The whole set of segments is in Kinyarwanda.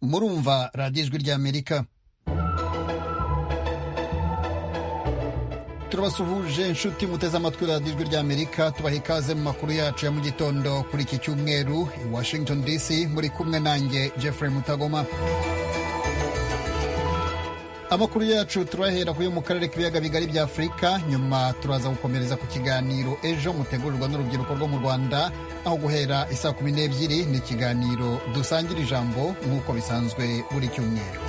murumva radiyo ijwi ry'amerika turabasuhuje inshuti muteze amatwi radiyo ijwi ry'amerika tubaha ikaze mu makuru yacu ya mu gitondo kuri iki cyumweru i washington dc muri kumwe nanjye jeffrey mutagoma amakuru yacu turahera kuyo mu karere k'ibiyaga bigari bya afurika nyuma turaza gukomereza ku kiganiro ejo mutegurirwa n'urubyiruko rwo mu rwanda aho guhera isaa kumi n'ebyiri ni ikiganiro dusangira ijambo nk'uko bisanzwe buri cyumweru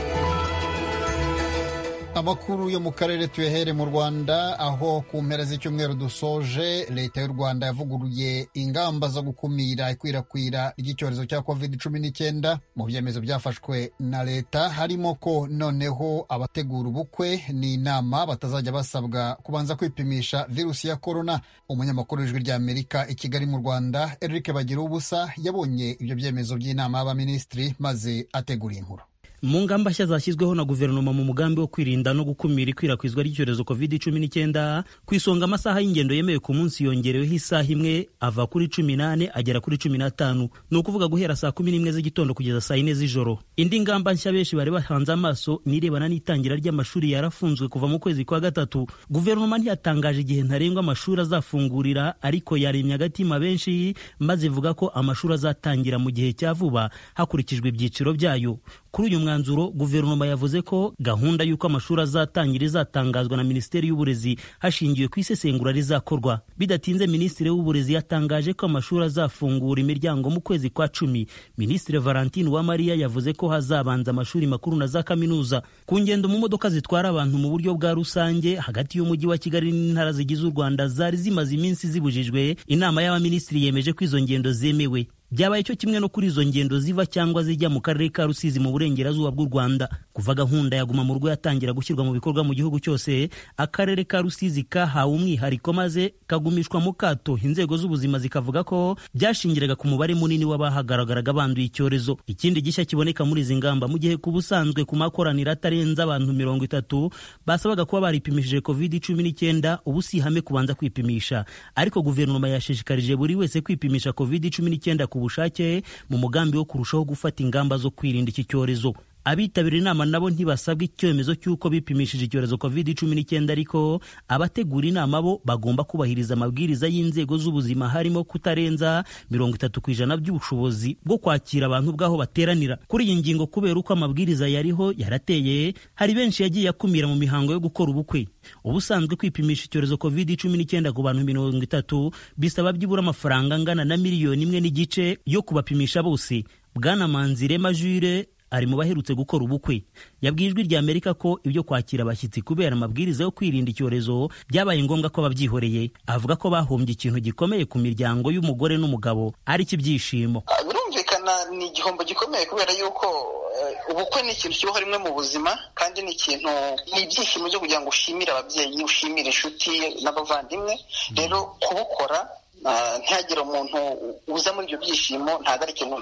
amakuru yo mu karere tuyahere mu rwanda aho ku mpera z'icyumweru dusoje leta y'u rwanda yavuguruye ingamba zo gukumira ikwirakwira ry'icyorezo cya covid cumi n'icyenda mu byemezo byafashwe na leta harimo ko noneho abategura ubukwe n'inama batazajya basabwa kubanza kwipimisha virusi ya korona umunyamakuru w'ijwi ry'amerika i kigali mu rwanda eric bagira ubusa yabonye ibyo byemezo by'inama y'abaminisitiri maze ategura inkuru mu ngamba nshya zashyizweho na guverinoma mu mugambi wo kwirinda no gukumira ikwirakwizwa ry'icyorezo covid cumi n'icyenda ku isonga amasaha y'ingendo yemewe ku munsi yongereweho isaha imwe ava kuri cumi n'ane agera kuri cumi n'atanu ni ukuvuga guhera saa kumi n'imwe z'igitondo kugeza saa yine z'ijoro indi ngamba nshya benshi bari bahanze amaso nirebana n'itangira ry'amashuri yarafunzwe kuva mu kwezi kwa gatatu guverinoma ntiyatangaje igihe ntarengwa amashuri azafungurira ariko yaremye agatima benshi maze ivuga ko amashuri azatangira mu gihe cya vuba hakurikijwe ibyiciro byayo kuri uyu mwanzuro guverinoma yavuze ko gahunda y'uko amashuri azatangira izatangazwa na minisiteri y'uburezi hashingiwe ku isesengura rizakorwa bidatinze minisitiri w'uburezi yatangaje ko amashuri azafungura imiryango mu kwezi kwa cumi minisitiri valentine uwamariya yavuze ko hazabanza amashuri makuru na za kaminuza ku ngendo mu modoka zitwara abantu mu buryo bwa rusange hagati y'umujyi wa kigali n'intara zigize u rwanda zari zimaze iminsi zibujijwe inama y'abaminisitiri yemeje ko izo ngendo zemewe byabaye cyo kimwe no kuri izo ngendo ziva cyangwa zijya mu karere ka rusizi mu burengerazuba bw'u rwanda kuva gahunda ya guma mu rugo yatangira gushyirwa mu bikorwa mu gihugu cyose akarere ka rusizi kahawe umwihariko maze kagumishwa mu kato inzego z'ubuzima zikavuga ko byashingiraga ku mubare munini w'abahagaragaraga banduye icyorezo ikindi gishya kiboneka muri izi ngamba mu gihe ku busanzwe ku makoraniro atarenze abantu mirongo itatu basabaga kuba baripimishije covid cumi n'icyenda ubu si ihame kubanza kwipimisha ariko guverinoma yashishikarije buri wese kwipimisha covid cumi n'icyenda ku bushake mu mugambi wo kurushaho gufata ingamba zo kwirinda iki cyorezo abitabiriye inama nabo ntibasabwa icyemezo cy'uko bipimishije icyorezo covid cumi n'icyenda ariko abategura inama bo bagomba kubahiriza amabwiriza y'inzego z'ubuzima harimo kutarenza mirongo itatu ku ijana by'ubushobozi bwo kwakira abantu bw'aho bateranira kuri iyi ngingo kubera uko amabwiriza yariho yarateye hari benshi yagiye akumira mu mihango yo gukora ubukwe ubusanzwe kwipimisha icyorezo covid cumi n'icyenda ku bantu mirongo itatu bisaba byibura amafaranga angana na miliyoni imwe n'igice yo kubapimisha bose bwana manzirema jure ari mu baherutse gukora ubukwe yabwijwe rya Amerika ko ibyo kwakira abashyitsi kubera amabwiriza yo kwirinda icyorezo byabaye ngombwa ko babyihoreye avuga ko bahombye ikintu gikomeye ku miryango y'umugore n'umugabo ari ibyishimo birumvikana ni igihombo gikomeye kubera yuko ubukwe ni ikintu kibaho rimwe mu buzima kandi ni ikintu ni ibyishimo byo kugira ngo ushimire ababyeyi ushimire inshuti n'abavandimwe rero kubukora ntihagire umuntu uza muri ibyo byishimo ntabwo ari ikintu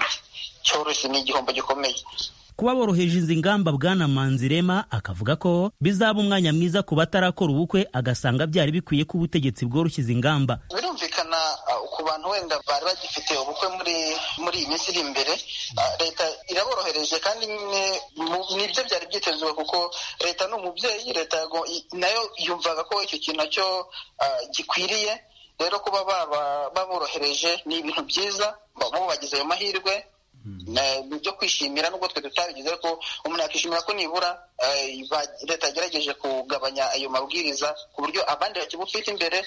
cyoroshye ni igihombo gikomeye kuba boroheje izi ngamba bwana manzirema akavuga ko bizaba umwanya mwiza ku batarakora ubukwe agasanga byari bikwiye ko ubutegetsi bworoshye izi ngamba birumvikana ku bantu wenda bari bagifite ubukwe muri muri iyi minsi iri imbere leta iraborohereje kandi nyine nibyo byari byitezwe kuko leta ni umubyeyi leta nayo yumvaga ko icyo kintu nacyo gikwiriye rero kuba baborohereje ni ibintu byiza bo bagize ayo mahirwe byo kwishimira nubwo twe tutabigize ko umuntu yakishimira ko nibura leta yagerageje kugabanya ayo mabwiriza ku buryo abandi bakibufite imbere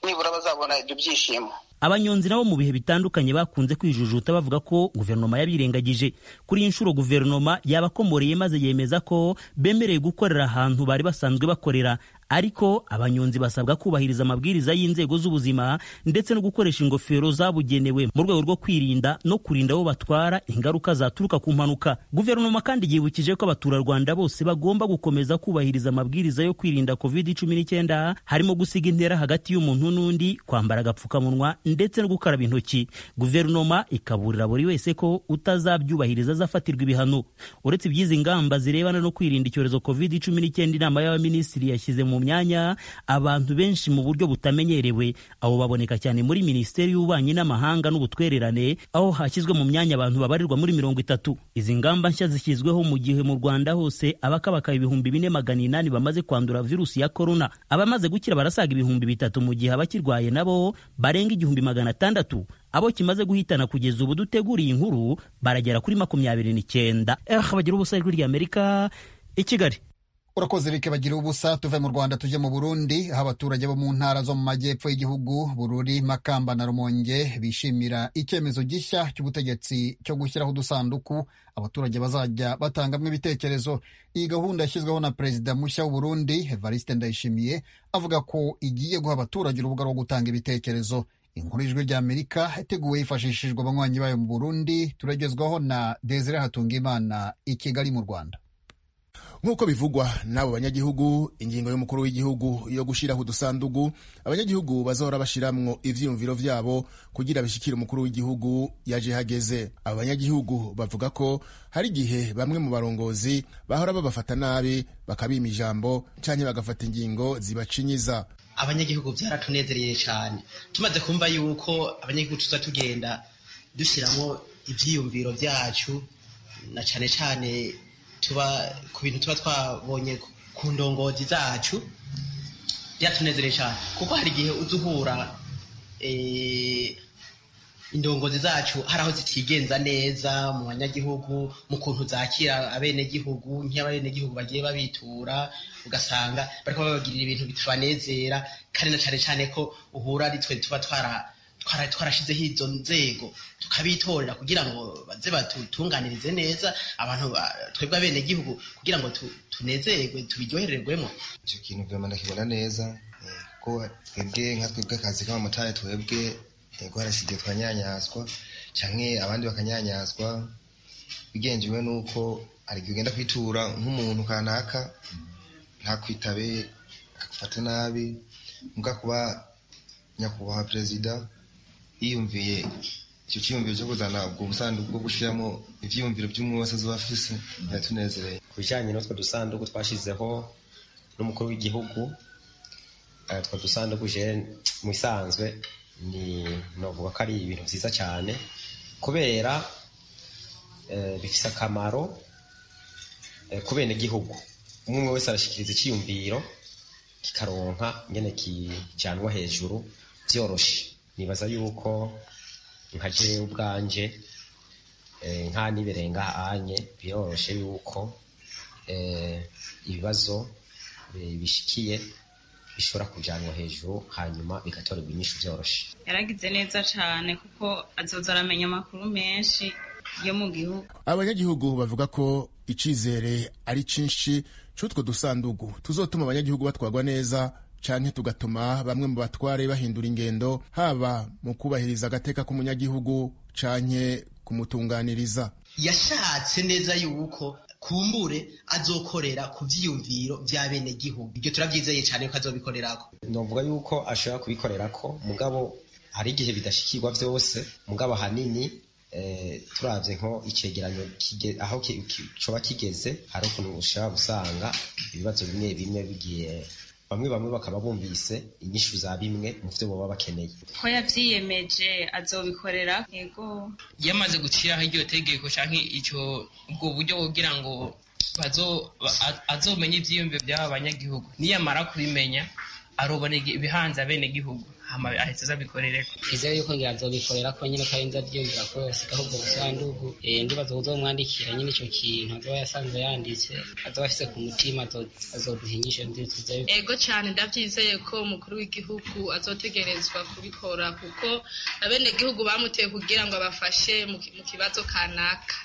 nibura bazabona ibyo byishimo abanyonzi nabo mu bihe bitandukanye bakunze kwijujuta bavuga ko guverinoma yabirengagije kuri iyi nshuro guverinoma yabakomoreye maze yemeza ko bemerewe gukorera ahantu bari basanzwe bakorera ariko abanyonzi basabwa kubahiriza amabwiriza y'inzego z'ubuzima ndetse no gukoresha ingofero zabugenewe mu rwego rwo kwirinda no kurinda abo batwara ingaruka zaturuka ku mpanuka guverinoma kandi yibukije ko abaturarwanda bose bagomba gukomeza kubahiriza amabwiriza yo kwirinda covid cumi n'icyenda harimo gusiga intera hagati y'umuntu n'undi kwambara agapfukamunwa ndetse no gukaraba intoki guverinoma ikaburira buri wese ko utazabyubahiriza azafatirwa ibihano uretse iby'izi ngamba zirebana no kwirinda icyorezo covid cumi n'icyenda inama y'abaminisitiri yashyize mu mu myanya abantu benshi mu buryo butamenyerewe abo baboneka cyane muri minisiteri y'ububanyi n'amahanga n'ubutwererane aho hashyizwe mu myanya abantu babarirwa muri mirongo itatu izi ngamba nshya zishyizweho mu gihe mu rwanda hose abakabaka ibihumbi bine magana inani bamaze kwandura virusi ya korona abamaze gukira barasaga ibihumbi bitatu mu gihe abakirwaye nabo barenga igihumbi magana atandatu abo kimaze guhitana kugeza ubu duteguriye inkuru baragera kuri makumyabiri n'icyenda eh bagira ubusa ijwi ry'amerika i kigali urakoze rike bagira ubusa tuve mu rwanda tujye mu burundi aho abaturage bo mu ntara zo mu majyepfo y'igihugu bururi makamba na rumonge bishimira icyemezo gishya cy'ubutegetsi cyo gushyiraho udusanduku abaturage bazajya batangamo ibitekerezo iyi gahunda yashyizweho na perezida mushya w'uburundi evariste ndayishimiye avuga ko igiye guha abaturage urubuga rwo gutanga ibitekerezo inkuru y'ijwi ry'amerika iteguwe hifashishijwe abanywanyi bayo mu burundi turagezwaho na desire hatungimana i kigali mu rwanda nk'uko bivugwa n'abo banyagihugu ingingo y'umukuru w'igihugu yo gushyiraho udusandugu abanyagihugu bazahora bashyiramo ivyiyumviro vyabo kugira bishikire umukuru w'igihugu yaje hageze abo banyagihugu bavuga ko hari igihe bamwe mu barongozi bahora babafata nabi bakabima ijambo canke bagafata ingingo zibacinyiza abanyagihugu vyaratunezereye cyane tumaze kumva yuko abanyagihugu tuza tugenda dushyiramo ivyiyumviro vyacu na cane cane tuba ku bintu tuba twabonye ku ndongozi zacu byatunezereye cyane kuko hari igihe uza uhura indongozi zacu hari aho zitigenza neza mu banyagihugu mu kuntu zakira abenegihugu nk'abenegihugu bagiye babitura ugasanga bariko babagirira ibintu bitubanezera kandi na cane cane ko uhura ari twe tuba twara twarashyizeho izo nzego tukabitorera kugira ngo baze batutunganirize neza abantu twebwe abenegihugu kugira ngo tunezerwe tubiryohererwemo icyo kintu vema ndakibona neza kuko twebwe nka twebwe akazi k'abamotari twebwe yego harasigaye twanyanyazwa cyangwa abandi bakanyanyazwa bigenjewe n'uko hari igihe ugenda kwitura nk'umuntu kanaka ntakwitabe akagufata nabi mbwa kuba nyakubahwa perezida yiyumviye icyo cyiyumviro cyo kuzana ubwo busanduku bwo gushyiramo ibyiyumviro by'umwe wese azuba afise biratunezereye ku bijyanye n'utwo dusanduku twashyizeho n'umukuru w'igihugu utwo dusanduku je mu isanzwe ni navuga ko ari ibintu byiza cyane kubera bifite akamaro ku benegihugu umwe wese arashyikiriza icyiyumviro kikaronka nyine kijanwa hejuru byoroshe nibaza yuko nka jewe ubwanje nka nibirenga anye biroroshe yuko ibibazo bishikiye bishobora kujanwa hejuru hanyuma bigatorerwa inyishu byoroshe yaragize neza cyane kuko azoza aramenya amakuru menshi yo mu gihugu abanyagihugu bavuga ko icizere ari cinshi c'utwo dusandugu tuzotuma abanyagihugu batwagwa neza canke tugatuma bamwe mu batware bahindura ingendo haba mu kubahiriza agateka k'umunyagihugu canke kumutunganiriza yashatse neza yuko kumbure azokorera ku vyiyumviro vya bene gihugu ibyo turavyizeye cane ko azobikorerako novuga yuko ashobora kubikorerako mugabo hari igihe bidashikirwa vyose mugabo ahanini turabye nko icyegeranyo aho coba kigeze hari ukuntu ushobora gusanga ibibazo bimwe bimwe bigiye bamwe bamwe bakaba bumvise inyishu za bimwe mu byo baba bakeneye ko yabyiyemeje azobikorera yego yamaze gushyiraho iryo tegeko cyangwa icyo ubwo buryo kugira ngo azomenye ibyiyumviro by'aba banyagihugu niyamara kubimenya arobona ibihanze abenegihugu hama ahita azabikorereko twizeye yuko ngira azobikorera ko nyine kandi nzabyiyumvira ko yasigaho ubwo busandugu ndibaza kuzomwandikira nyine icyo kintu azoba yasanzwe yanditse azoba ashyize ku mutima azoduhinyisha twizeye ego cyane ndabyizeye ko umukuru w'igihugu azotegerezwa kubikora kuko abenegihugu bamuteye kugira ngo abafashe mu kibazo kanaka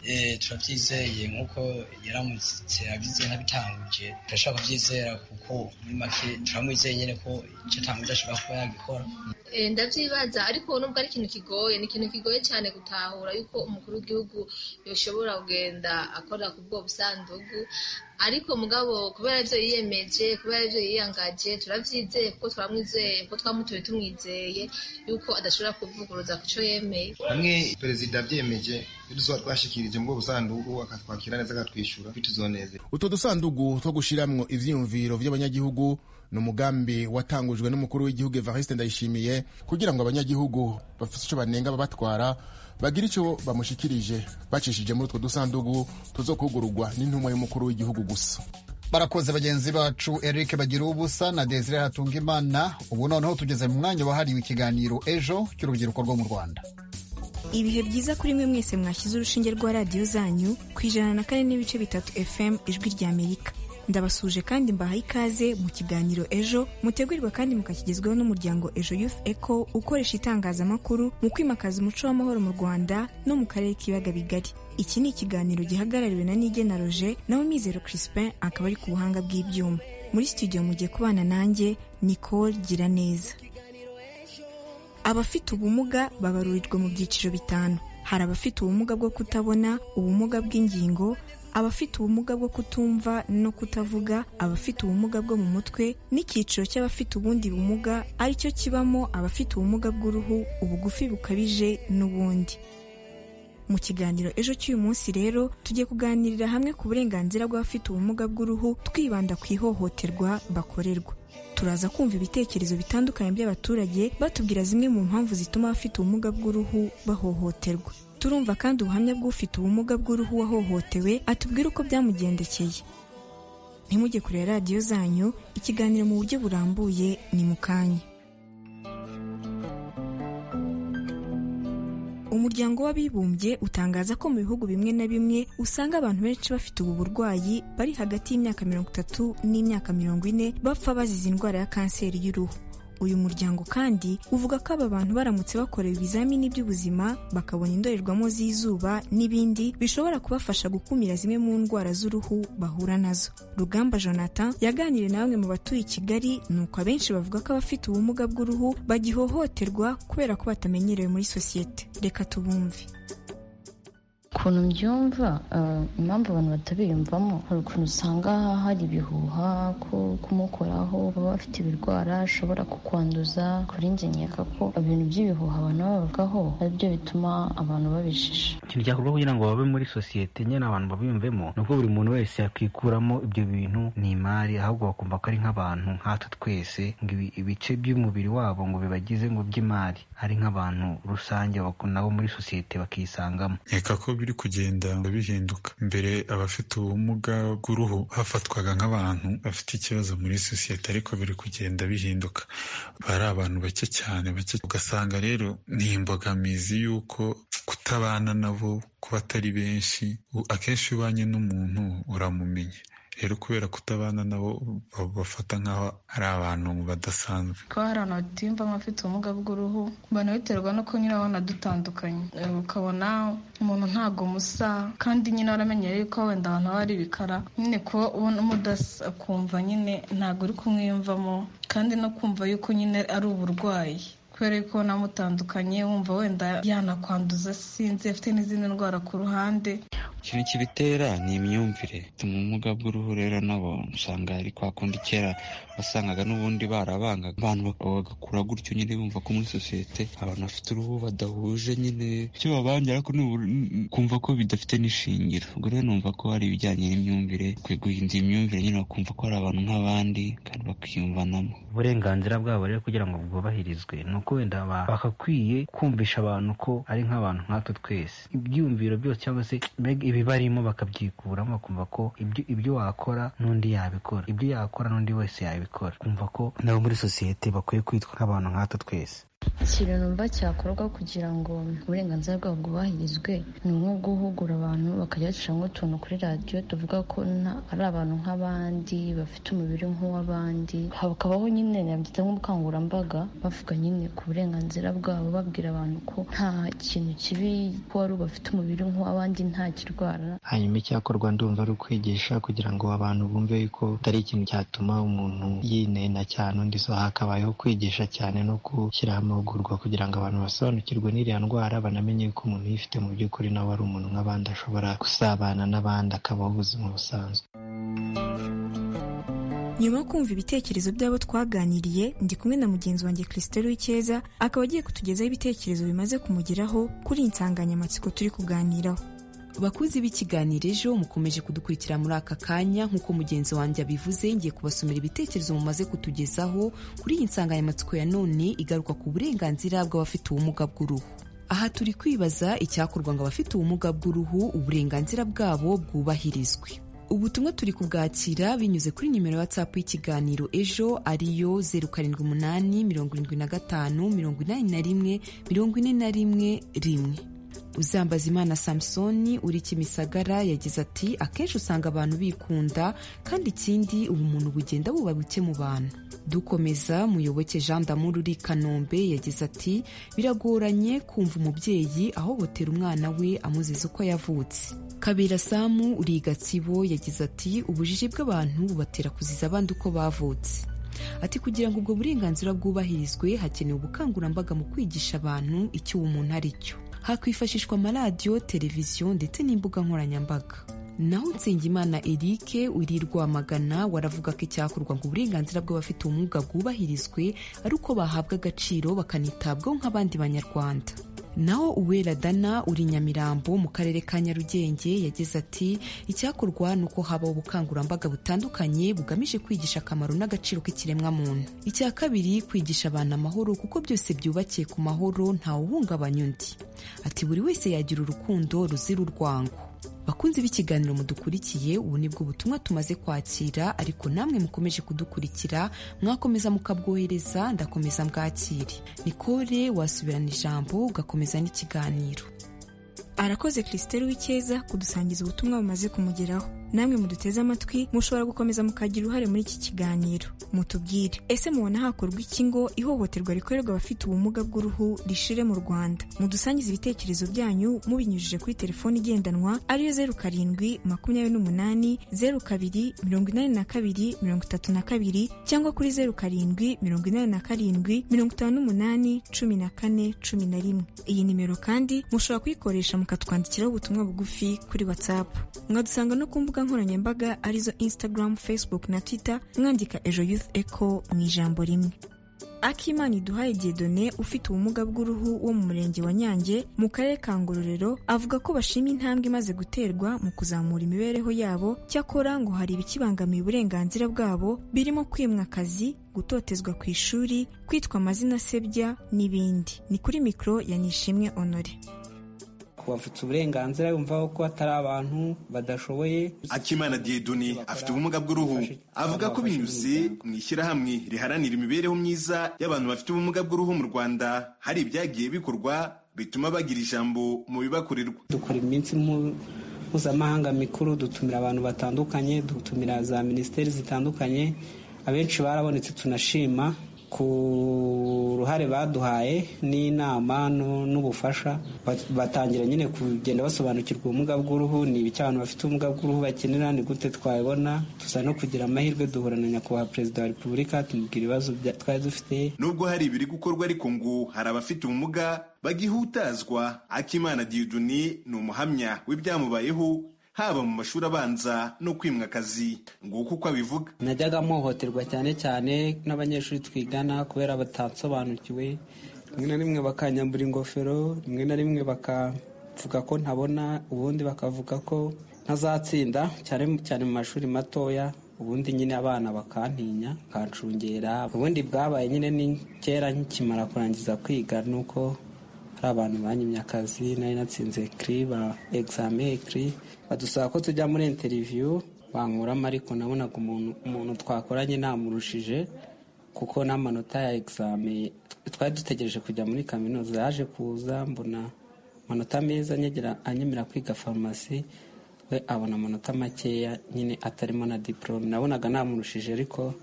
turabyizeye nk'uko yaramutse abyize ntabitanguje turashaka kubyizera kuko muri make turamwizeye nyine ko icyo atanguje ashobora kuba yagikora ndabyibaza ariko nubwo ari ikintu kigoye ni ikintu kigoye cyane gutahura yuko umukuru w'igihugu yashobora kugenda akora ku bwo busandugu ariko mugabo kubera ibyo yiyemeje kubera ibyo yiyangaje turabyizeye kuko turamwizeye kuko twamutuye tumwizeye yuko adashobora kuvuguruza ku cyo yemeye hamwe perezida abyemeje tuba twashikirije muri busandugu akatwakira neza akatwishyura bituzoneze utwo dusandugu two gushyiramo ibyiyumviro by'abanyagihugu ni umugambi watangujwe n'umukuru w'igihugu evariste ndayishimiye kugira ngo abanyagihugu bafite icyo banenga babatwara bagira icyo bamushikirije bacishije muri utwo dusanduku tuzo kugururwa n'intumwa y'umukuru w'igihugu gusa barakoze bagenzi bacu eric bagira ubusa na desire hatunga imana ubu noneho tugeze mu mwanya wahariwe ikiganiro ejo cy'urubyiruko rwo mu rwanda ibihe byiza kuri mwe mwese mwashyize urushinge rwa radiyo zanyu ku ijana na kane n'ibice bitatu fm ijwi ry'amerika ndabasuje kandi mbaha ikaze mu kiganiro ejo mutegurirwa kandi mukakigezweho n'umuryango ejo youth eco ukoresha itangazamakuru mu kwimakaza umuco w'amahoro mu rwanda no mu karere k'ibiyaga bigari iki ni ikiganiro gihagarariwe na nigena roger nawe mizero crispin akaba ari ku buhanga bw'ibyuma muri studio mugiye kubana nanjye nicole giraneza abafite ubumuga babarurirwa mu byiciro bitanu hari abafite ubumuga bwo kutabona ubumuga bw'ingingo abafite ubumuga bwo kutumva no kutavuga abafite ubumuga bwo mu mutwe n'icyiciro cy'abafite ubundi bumuga aricyo kibamo abafite ubumuga bw'uruhu ubugufi bukabije n'ubundi mu kiganiro ejo cy'uyu munsi rero tugiye kuganirira hamwe ku burenganzira bw'abafite ubumuga bw'uruhu twibanda ku ihohoterwa bakorerwa turaza kumva ibitekerezo bitandukanye by'abaturage batubwira zimwe mu mpamvu zituma abafite ubumuga bw'uruhu bahohoterwa turumva kandi ubuhamya bw'ufite ubumuga bw'uruhu wahohotewe atubwira uko byamugendekeye ntimujye kureba radiyo zanyu ikiganiro mu buryo burambuye ni mu kanya umuryango w'abibumbye utangaza ko mu bihugu bimwe na bimwe usanga abantu benshi bafite ubu burwayi bari hagati y'imyaka mirongo itatu n'imyaka mirongo ine bapfa bazize indwara ya kanseri y'uruhu uyu muryango kandi uvuga ko aba bantu baramutse bakorewe ibizamini by'ubuzima bakabona indorerwamo z'izuba n'ibindi bishobora kubafasha gukumira zimwe mu ndwara z'uruhu bahura nazo rugamba jonathan yaganiriye na bamwe mu batuye i kigali nuko abenshi bavuga ko abafite ubumuga bw'uruhu bagihohoterwa kubera ko batamenyerewe muri sosiyete reka tubumve ukuntu mbyumva impamvu abantu batabiyumvamo hari ukuntu usanga hari ibihuha ko kumukoraho baba bafite ibirwara ashobora kukwanduza kuri njye nkeka ko ibintu by'ibihuha abantu bavugaho ari byo bituma abantu babishisha ikintu cyakorwa kugira ngo babe muri sosiyete nyine abantu babiyumvemo ni uko buri muntu wese yakwikuramo ibyo bintu ni imari ahubwo bakumva ko ari nk'abantu nkatwe twese ngo ibice by'umubiri wabo ngo bibagize ngo by'imari ari nk'abantu rusange nabo muri sosiyete bakisangamo biri kugenda bihinduka mbere abafite ubumuga bw'uruhu hafatwaga nk'abantu bafite ikibazo muri sosiyete ariko biri kugenda bihinduka bari abantu bake cyane bake ugasanga rero ni imbogamizi y'uko kutabana nabo kuba atari benshi akenshi iyo ubanye n'umuntu uramumenya rero kubera kutabana nabo bafata nk'aho ari abantu badasanzwe kuba hari abantu batiyumvamo bafite ubumuga bw'uruhu ubona biterwa no kunyura abona dutandukanye ukabona umuntu ntabwo musa kandi nyine waramenyere yuko wenda abantu baba ari ibikara nyine kuba ubona umudasa akumva nyine ntabwo uri kumwiyumvamo kandi no kumva yuko nyine ari uburwayi kubera ko namutandukanye wumva wenda yanakwanduza sinzi afite n'izindi ndwara ku ruhande ikintu kibitera ni imyumvire ubumuga bw'uruhu rero nabo usanga ari kwa kundi kera wasangaga n'ubundi barabangaga abantu bagakura gutyo nyine bumva ko muri sosiyete abantu bafite uruhu badahuje nyine icyo babangira ariko kumva ko bidafite n'ishingiro ubwo rero numva ko hari ibijyanye n'imyumvire ukwiye guhindura imyumvire nyine bakumva ko ari abantu nk'abandi kandi bakiyumvanamo uburenganzira bwabo rero kugira ngo bwubahirizwe ni uko wenda bagakwiye kumvisha abantu ko ari nk'abantu nkatwe twese ibyiyumviro byose cyangwa se ibibarimo bakabyikuramo bakumva ko ibyo wakora n'undi yabikora ibyo yakora n'undi wese yabikora kumva ko nabo muri sosiyete bakwiye kwitwa nk'abantu nkatwe twese ikintu numva cyakorwa kugira ngo uburenganzira bwabo bwubahirizwe ni nko guhugura abantu bakajya bacishamo utuntu kuri radiyo tuvuga ko ari abantu nk'abandi bafite umubiri nk'uw'abandi hakabaho nyine nabyita nk'ubukangurambaga bavuga nyine ku burenganzira bwabo babwira abantu ko nta kintu kibi ko wari bafite umubiri nk'uw'abandi nta kirwara hanyuma icyakorwa ndumva ari ukwigisha kugira ngo abantu bumve yuko atari ikintu cyatuma umuntu yinena cyane undi so hakabayeho kwigisha cyane no gushyiraho amahugurwa kugira ngo abantu basobanukirwe n'iriya ndwara banamenye ko umuntu uyifite mu by'ukuri nawe ari umuntu nk'abandi ashobora gusabana n'abandi akabaho ubuzima busanzwe nyuma yo kumva ibitekerezo by'abo twaganiriye ndi kumwe na mugenzi wanjye christelle w'icyeza akaba agiye kutugezaho ibitekerezo bimaze kumugeraho kuri iyi nsanganyamatsiko turi kuganiraho bakunzi b'ikiganiro ejo mukomeje kudukurikira muri aka kanya nk'uko mugenzi wanjye abivuze ngiye kubasomera ibitekerezo mumaze kutugezaho kuri iyi nsanganyamatsiko ya none igaruka ku burenganzira bw'abafite ubumuga bw'uruhu aha turi kwibaza icyakorwa ngo abafite ubumuga bw'uruhu uburenganzira bwabo bwubahirizwe ubutumwa turi kubwakira binyuze kuri nimero ya whatsapp y'ikiganiro ejo ariyo zeru karindwi umunani mirongo irindwi na gatanu mirongo inani na rimwe mirongo ine na rimwe rimwe uzambaza imana samusoni uri kimisagara yagize ati akenshi usanga abantu bikunda kandi ikindi ubu umuntu bugenda buba buke mu bantu dukomeza muyoboke jean d'amour uri kanombe yagize ati biragoranye kumva umubyeyi ahobotera umwana we amuziza uko yavutse kabera samu uri i gatsibo yagize ati ubujiji bw'abantu bubatera kuziza abandi uko bavutse ati kugira ngo ubwo burenganzira bwubahirizwe hakenewe ubukangurambaga mu kwigisha abantu icyo uwo muntu ari cyo hakwifashishwa amaradiyo televiziyo ndetse n'imbuga nkoranyambaga naho nsengimana erike uri rwamagana waravuga ko icyakorwa ngo uburenganzira bw'abafite ubumuga bwubahirizwe ari uko bahabwa agaciro bakanitabwaho nk'abandi banyarwanda naho uwera dana uri nyamirambo mu karere ka nyarugenge yagize ati icyakorwa ni uko habaho ubukangurambaga butandukanye bugamije kwigisha akamaro n'agaciro k'ikiremwamuntu icya kabiri kwigisha abantu amahoro kuko byose byubakiye ku mahoro ntawuhungabanya undi ati buri wese yagira urukundo ruzira urwango bakunzi b'ikiganiro mudukurikiye ubu nibwo butumwa tumaze kwakira ariko namwe mukomeje kudukurikira mwakomeza mukabwohereza ndakomeza mbwakire nikore wasubirana ijambo ugakomeza n'ikiganiro arakoze christelle w'icyeza kudusangiza ubutumwa bumaze kumugeraho namwe muduteze amatwi mushobora gukomeza mukagira uruhare muri iki kiganiro mutubwire ese mubona hakorwa iki ngo ihohoterwa rikorerwa abafite ubumuga bw'uruhu rishire mu rwanda mudusangize ibitekerezo byanyu mubinyujije kuri telefoni igendanwa ariyo zeru karindwi makumyabiri n'umunani zeru kabiri mirongo inani na kabiri mirongo itatu na kabiri cyangwa kuri zeru karindwi mirongo inani na karindwi mirongo itanu n'umunani cumi na kane cumi na rimwe iyi nimero kandi mushobora kuyikoresha mukatwandikiraho ubutumwa bugufi kuri whatsapp mwadusanga no ku mbuga mbuga nkoranyambaga arizo instagram facebook na twitter mwandika ejo youth echo mu ijambo rimwe akimana iduhaye diedone ufite ubumuga bw'uruhu wo mu murenge wa nyange mu karere ka ngororero avuga ko bashima intambwe imaze guterwa mu kuzamura imibereho yabo cyakora ngo hari ibikibangamiye uburenganzira bwabo birimo kwimwa akazi gutotezwa ku ishuri kwitwa amazina asebya n'ibindi ni kuri mikoro ya nishimwe honore kubafutse uburenganzira yumvaho ko atari abantu badashoboye akimana diedoni afite ubumuga bw'uruhu avuga ko binyuze mu ishyirahamwe riharanira imibereho myiza y'abantu bafite ubumuga bw'uruhu mu rwanda hari ibyagiye bikorwa bituma bagira ijambo mu bibakorerwa dukora iminsi mpuzamahanga mikuru dutumira abantu batandukanye dutumira za minisiteri zitandukanye abenshi barabonetse tunashima ku ruhare baduhaye n'inama n'ubufasha batangira nyine kugenda basobanukirwa ubumuga bw'uruhu ni ibiki abantu bafite ubumuga bw'uruhu bakenera ni gute twabibona tuza no kugira amahirwe duhura na nyakubahwa perezida wa repubulika tumubwira ibibazo twari dufite nubwo hari ibiri gukorwa ariko ngo hari abafite ubumuga bagihutazwa akimana diyuduni ni umuhamya w'ibyamubayeho haba mu mashuri abanza no kwimwa akazi nguko uko abivuga najyaga mpohoterwa cyane cyane n'abanyeshuri twigana kubera batasobanukiwe rimwe na rimwe bakanyambura ingofero rimwe na rimwe bakavuga ko ntabona ubundi bakavuga ko ntazatsinda cyane cyane mu mashuri matoya ubundi nyine abana bakantinya bakancungera ubundi bwabaye nyine ni kera nkimara kurangiza kwiga nuko hari abantu banyimye akazi nari natsinze kiri ba egizame kiri badusaba ko tujya muri interiviyu bankuramo ariko nabonaga umuntu twakoranye namurushije kuko n'amanota ya egizame twari dutegereje kujya muri kaminuza yaje kuza mbona amanota meza anyemera kwiga farumasi we abona amanota makeya nyine atarimo na diporome nabonaga namurushije ariko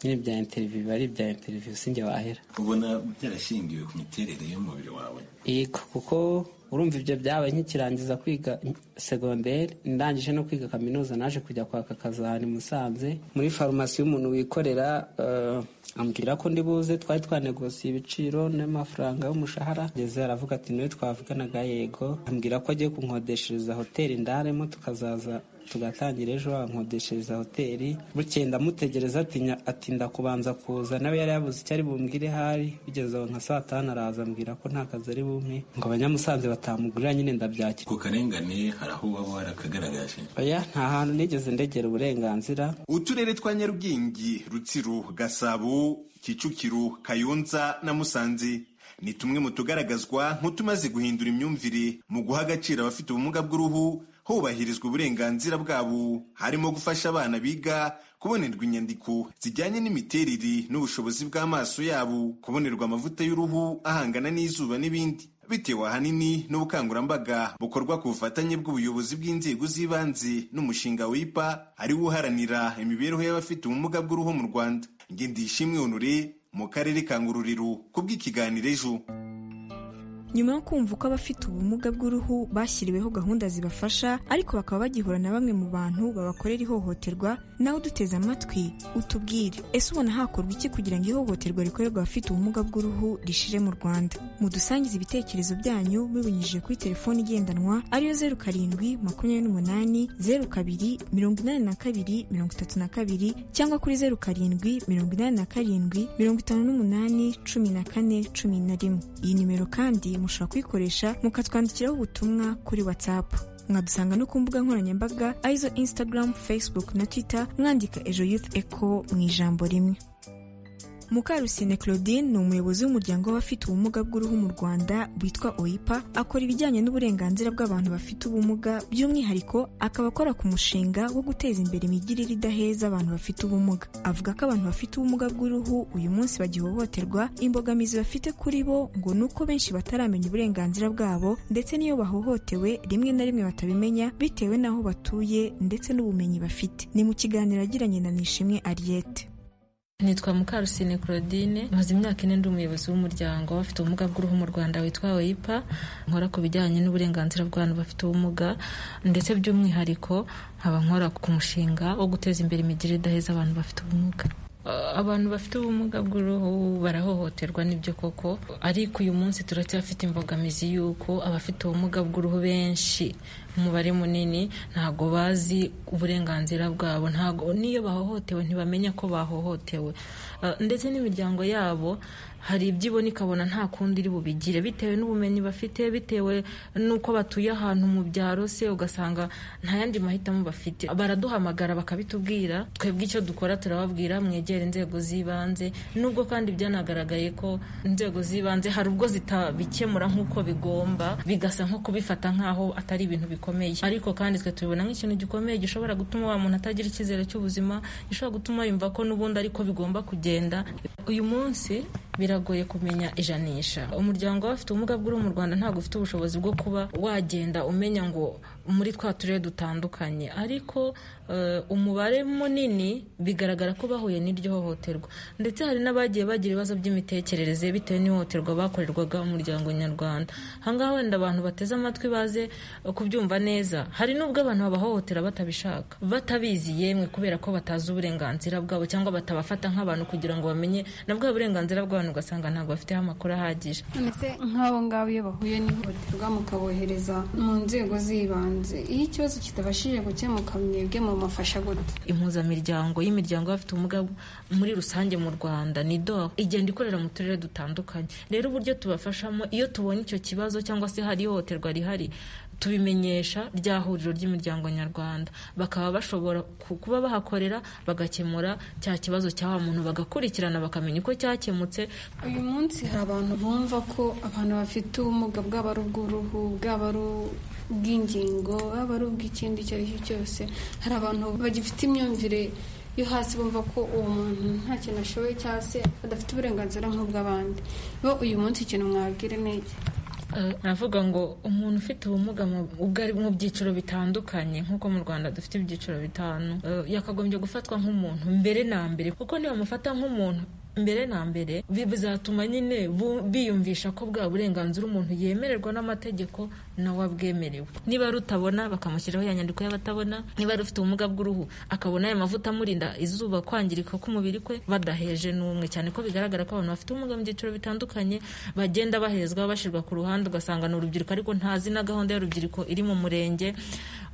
nyine bya interiviyu biba ari ibya interiviyu sinjye wahera ubona byarashingiwe ku miterere y'umubiri wawe yego kuko urumva ibyo byabaye nkikirangiza kwiga segonderi ndangije no kwiga kaminuza naje kujya kwaka akazi ahantu i musanze muri farumasi y'umuntu wikorera ambwira ko ndi buze twari twanegosiye ibiciro n'amafaranga y'umushahara ngeze aravuga ati niwe twavuganaga yego ambwira ko agiye kunkodeshereza hoteli ndaremo tukazaza tugatangira ejo bankodeshereza hoteli bukeye ndamutegereza atinya atinda kubanza kuza nawe yari yabuze icyo ari bumbwire hari bigeze aho nka saa tanu araza ambwira ko nta kazi ari bumpe ngo abanyamusanze batamugurira nyine ndabyakira ku karengane hari aho waba warakagaragaje oya nta hantu nigeze ndegera uburenganzira uturere twa nyarugenge rutsiro gasabo kicukiro kayonza na musanze ni tumwe mu tugaragazwa nk'utumaze guhindura imyumvire mu guha agaciro abafite ubumuga bw'uruhu hubahirizwa uburenganzira bwabo harimo gufasha abana biga kubonerwa inyandiko zijyanye n'imiterere n'ubushobozi bw'amaso yabo kubonerwa amavuta y'uruhu ahangana n'izuba n'ibindi bitewe ahanini n'ubukangurambaga bukorwa ku bufatanye bw'ubuyobozi bw'inzego z'ibanze n'umushinga wipa ariwo uharanira imibereho y'abafite ubumuga bw'uruhu mu rwanda ngendishimwe honore mu karere ka ngororero ku bw'ikiganiro ejo nyuma yo kumva uko abafite ubumuga bw'uruhu bashyiriweho gahunda zibafasha ariko bakaba bagihura na bamwe mu bantu babakorera ihohoterwa nawe uduteze amatwi utubwire ese ubona hakorwa iki kugira ngo ihohoterwa rikorerwa abafite ubumuga bw'uruhu rishire mu rwanda mudusangize ibitekerezo byanyu mubinyujije kuri telefone igendanwa ariyo zeru karindwi makumyabiri n'umunani zeru kabiri mirongo inani na kabiri mirongo itatu na kabiri cyangwa kuri zeru karindwi mirongo inani na karindwi mirongo itanu n'umunani cumi na kane cumi na rimwe iyi nimero kandi mushobora kuyikoresha mukatwandikiraho ubutumwa kuri WhatsApp mwadusanga no ku mbuga nkoranyambaga arizo Instagram, Facebook na Twitter mwandika Ejo Youth Echo mu ijambo rimwe mukarusine claudine ni umuyobozi w'umuryango w'abafite ubumuga bw'uruhu mu rwanda witwa oipa akora ibijyanye n'uburenganzira bw'abantu bafite ubumuga by'umwihariko akaba akora ku mushinga wo guteza imbere imigirire idaheza abantu bafite ubumuga avuga ko abantu bafite ubumuga bw'uruhu uyu munsi bagihohoterwa imbogamizi bafite kuri bo ngo ni uko benshi bataramenya uburenganzira bwabo ndetse n'iyo bahohotewe rimwe na rimwe batabimenya bitewe n'aho batuye ndetse n'ubumenyi bafite ni mu kiganiro agiranye na nishimwe ariete nitwa mukarusine claudine maze imyaka ine ndi umuyobozi w'umuryango w'abafite ubumuga bw'uruhu mu rwanda witwa oipa nkora ku bijyanye n'uburenganzira bw'abantu bafite ubumuga ndetse by'umwihariko nkaba nkora ku mushinga wo guteza imbere imigirire idaheza abantu bafite ubumuga abantu bafite ubumuga bw'uruhu barahohoterwa n'ibyo koko ariko uyu munsi turacyafite imbogamizi y'uko abafite ubumuga bw'uruhu benshi umubare munini ntabwo bazi uburenganzira bwabo ntabwo n'iyo bahohotewe ntibamenya ko bahohotewe ndetse n'imiryango yabo hari ibyo ibona ikabona nta kundi iri bubigire bitewe n'ubumenyi bafite bitewe n'uko batuye ahantu mu byaro se ugasanga nta yandi mahitamo bafite baraduhamagara bakabitubwira twebwe icyo dukora turababwira mwegere inzego z'ibanze nubwo kandi byanagaragaye ko inzego z'ibanze hari ubwo zitabikemura nk'uko bigomba bigasa nko kubifata nk'aho atari ibintu bikomeye ariko kandi twe tubibona nk'ikintu gikomeye gishobora gutuma wa muntu atagira icyizere cy'ubuzima gishobora gutuma yumva ko n'ubundi ariko bigomba kugenda uyu munsi biragoye kumenya ijanisha umuryango w'abafite ubumuga bw'uruhu mu rwanda ntabwo ufite ubushobozi bwo kuba wagenda umenya ngo muri twa turere dutandukanye ariko umubare munini bigaragara ko bahuye n'iryo hohoterwa ndetse hari n'abagiye bagira ibibazo by'imitekerereze bitewe n'ihohoterwa bakorerwaga umuryango nyarwanda ahangaha wenda abantu bateze amatwi baze kubyumva neza hari n'ubwo abantu babahohotera batabishaka batabizi yemwe kubera ko batazi uburenganzira bwabo cyangwa batabafata nk'abantu kugira ngo bamenye na bwa burenganzira bw'abantu ugasanga ntabwo bafiteho amakuru ahagije ndetse nk'abo ngabo iyo bahuye n'ihohoterwa mukabohereza mu nzego z'ibanze iyo ikibazo kitabashije gukemuka mwebwe mumufasha gute impuzamiryango y'imiryango y'abafite ubumuga muri rusange mu rwanda ni doha igenda ikorera mu turere dutandukanye rero uburyo tubafashamo iyo tubonye icyo kibazo cyangwa se hari ihohoterwa rihari tubimenyesha rya huriro ry'imiryango nyarwanda bakaba bashobora kuba bahakorera bagakemura cya kibazo cya wa muntu bagakurikirana bakamenya uko cyakemutse uyu munsi hari abantu bumva ko abantu bafite ubumuga bwaba ari ubw'uruhu bwaba ari ubw'ingingo bwaba ari ubw'ikindi icyo ari cyo cyose hari abantu bagifite imyumvire yo hasi bumva ko uwo muntu nta kintu ashoboye cyangwa se adafite uburenganzira nk'ubw'abandi bo uyu munsi ikintu mwabwire neza navuga ngo umuntu ufite ubumuga ubwo ari mu byiciro bitandukanye nk'uko mu rwanda dufite ibyiciro bitanu yakagombye gufatwa nk'umuntu mbere na mbere kuko niba amufata nk'umuntu mbere na mbere bi- bizatuma nyine bu- biyumvisha ko bwa burenganzira umuntu yemererwa n'amategeko nawe abwemerewe niba rutabona bakamushyiraho ya nyandiko y'abatabona niba rufite ubumuga bw'uruhu akabona aya mavuta amurinda izuba kwangirika k'umubiri kwe badaheje n'umwe cyane ko bigaragara ko abantu bafite ubumuga mu byiciro bitandukanye bagenda bahezwa bashyirwa ku ruhande ugasanga ni urubyiruko ariko ntazi na gahunda y'urubyiruko iri mu murenge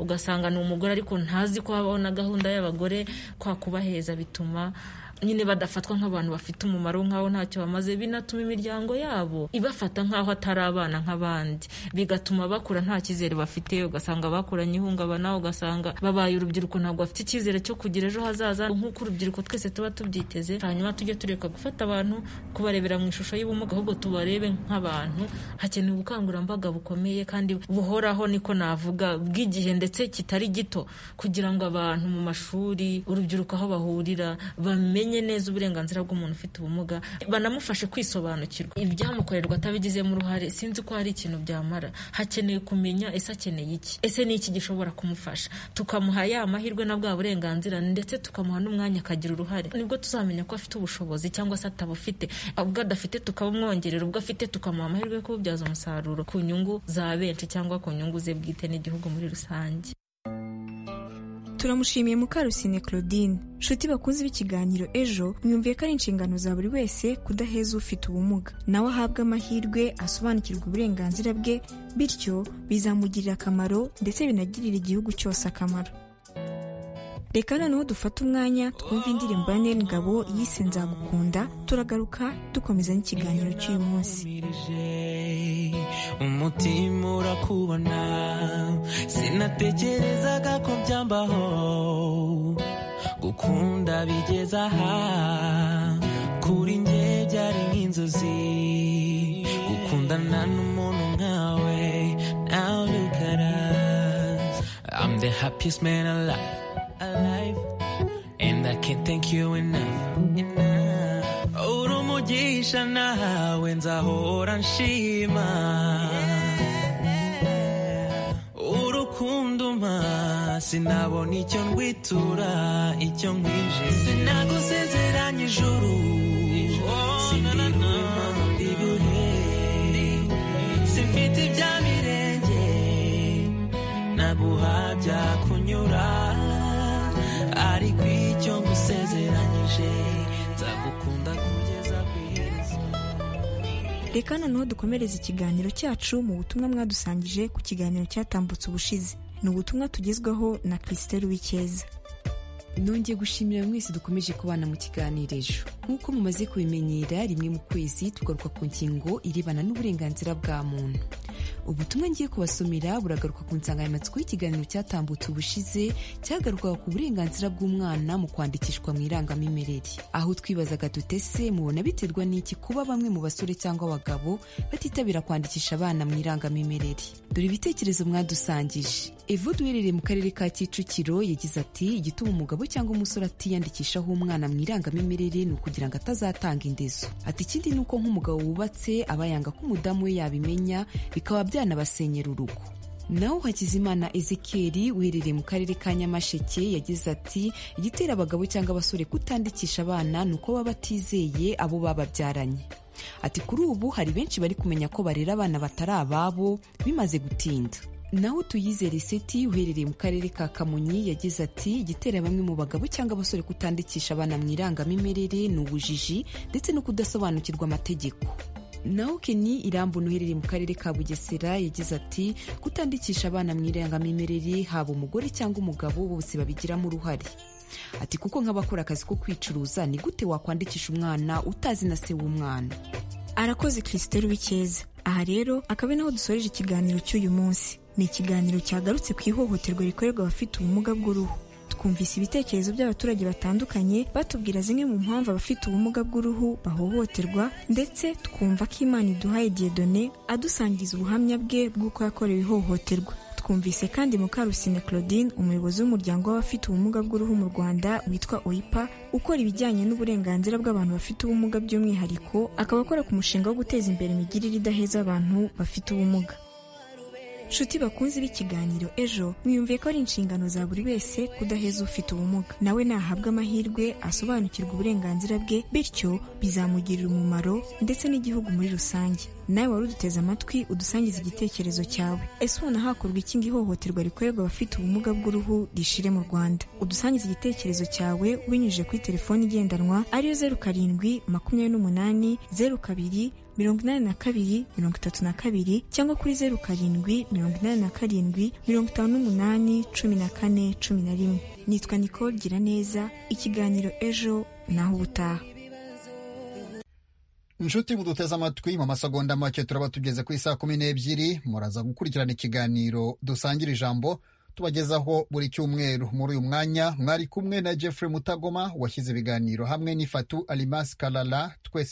ugasanga ni umugore ariko ntazi ko habaho na gahunda y'abagore kwa kubaheza bituma nyine badafatwa nk'abantu bafite umumaro nk'aho ntacyo bamaze binatuma imiryango yabo ibafata nk'aho atari abana nk'abandi bigatuma bakura nta cyizere bafite ugasanga bakuranye ihungabana ugasanga babaye urubyiruko ntabwo bafite icyizere cyo kugira ejo hazaza nk'uko urubyiruko twese tuba tubyiteze hanyuma tujye tureka gufata abantu kubarebera mu ishusho y'ubumuga ahubwo tubarebe nk'abantu hakenewe ubukangurambaga bukomeye kandi buhoraho niko navuga bw'igihe ndetse kitari gito kugira ngo abantu mu mashuri urubyiruko aho bahurira bamenye neza uburenganzira bw'umuntu ufite ubumuga banamufashe kwisobanukirwa ibyamukorerwa atabigizemo uruhare sinzi ko hari ikintu byamara hakeneye kumenya ese akeneye iki ese ni iki gishobora kumufasha tukamuha ya mahirwe na bwa burenganzira ndetse tukamuha n'umwanya akagira uruhare nibwo tuzamenya ko afite ubushobozi cyangwa se atabufite ubwo adafite tukabumwongerera ubwo afite tukamuha amahirwe yo kububyaza umusaruro ku nyungu za benshi cyangwa ku nyungu ze bwite n'igihugu muri rusange turamushimiye mukarusine claudine nshuti bakunze b'ikiganiro ejo mwumviye ko ari inshingano za buri wese kudaheza ufite ubumuga nawe ahabwe amahirwe asobanukirwa uburenganzira bwe bityo bizamugirira akamaro ndetse binagirire igihugu cyose akamaro reka noneho dufate umwanya twumve indirimbo ya nel ngabo yise nzagukunda turagaruka dukomeza n'ikiganiro cy'uyu munsi umutima urakubona sinatekerezaga ko byambaho gukunda bigeze aha kuri njye byari nk'inzozi gukundana n'umuntu nkawe nawe rukara I'm the happiest man alive, alive. and I can't thank you enough uri umugisha nawe nzahora nshima urukunduma sinabona icyo ndwitura icyo nkwije sinagusezeranye ijuru sindibura impamvu ndibuhe simfite ibya mirenge naguha byakunyura ariko icyo ngusezeranyije nzagukunda kugeza ku iherezo reka noneho dukomereze ikiganiro cyacu mu butumwa mwadusangije ku kiganiro cyatambutse ubushize ni ubutumwa tugezwaho na christelle wikeza nongeye gushimira mwese dukomeje kubana mu kiganiro ejo nk'uko mumaze kubimenyera rimwe mu kwezi tugaruka ku ngingo irebana n'uburenganzira bwa muntu ubutumwa ngiye kubasomera buragaruka ku nsanganyamatsiko y'ikiganiro cyatambutse ubushize cyagarukaga ku burenganzira bw'umwana mu kwandikishwa mu irangamimerere aho twibazaga tutese mubona biterwa n'iki kuba bamwe mu basore cyangwa abagabo batitabira kwandikisha abana mu irangamimerere dore ibitekerezo mwadusangije evo duherereye mu karere ka kicukiro yagize ati igituma umugabo cyangwa umusore atiyandikishaho umwana mu irangamimerere ni ukugira ngo atazatanga indezo ati ikindi ni uko nk'umugabo wubatse aba yanga ko umudamu we yabimenya bikaba byanabasenyera urugo naho hakizimana ezekeri uherereye mu karere ka nyamasheke yagize ati igitera abagabo cyangwa abasore kutandikisha abana ni uko baba batizeye abo bababyaranye ati kuri ubu hari benshi bari kumenya ko barera abana batari ababo bimaze gutinda naho tuyizere seti uherereye mu karere ka kamonyi yagize ati igitera bamwe mu bagabo cyangwa abasore kutandikisha abana mu irangamimerere ni ubujiji ndetse no kudasobanukirwa amategeko naho keni irambona uherereye mu karere ka bugesera yagize ati kutandikisha abana mu irangamimerere haba umugore cyangwa umugabo bose babigiramo uruhare ati kuko nk'abakora akazi ko kwicuruza ni gute wakwandikisha umwana utazi na se w'umwana arakoze christelle wikeza aha rero akaba ari naho dusoreje ikiganiro cy'uyu munsi ni ikiganiro cyagarutse ku ihohoterwa rikorerwa abafite ubumuga bw'uruhu twumvise ibitekerezo by'abaturage batandukanye batubwira zimwe mu mpamvu abafite ubumuga bw'uruhu bahohoterwa ndetse twumva ko imana iduhaye diyedone adusangiza ubuhamya bwe bw'uko yakorewe ihohoterwa twumvise kandi mukarusine claudine umuyobozi w'umuryango w'abafite ubumuga bw'uruhu mu rwanda witwa oipa ukora ibijyanye n'uburenganzira bw'abantu bafite ubumuga by'umwihariko akaba akora ku mushinga wo guteza imbere imigirire idaheza abantu bafite ubumuga nshuti bakunze b'ikiganiro ejo mwiyumviye ko ari inshingano za buri wese kudaheza ufite ubumuga nawe nahabwa amahirwe asobanukirwa uburenganzira bwe bityo bizamugirira umumaro ndetse n'igihugu muri rusange nawe wari uduteze amatwi udusangiza igitekerezo cyawe ese ubona hakorwa iki ngo ihohoterwa rikorerwa abafite ubumuga bw'uruhu rishire mu rwanda udusangiza igitekerezo cyawe ubinyujije kuri telefoni igendanwa ariyo zeru karindwi makumyabiri n'umunani zeru kabiri mirongo inani na kabiri mirongo itatu na kabiri cyangwa kuri zeru karindwi mirongo inani na karindwi mirongo itanu n'umunani cumi na kane cumi na rimwe nitwa nicole giraneza ikiganiro ejo naho ubutaha inshuti muduteze amatwi mu masegonda make turaba tugeze ku isaa kumi n'ebyiri muraza gukurikirana ikiganiro dusangira ijambo tubagezaho buri cyumweru muri uyu mwanya mwari kumwe na jeffrey mutagoma washyize ibiganiro hamwe n'ifatu alimasi karara twese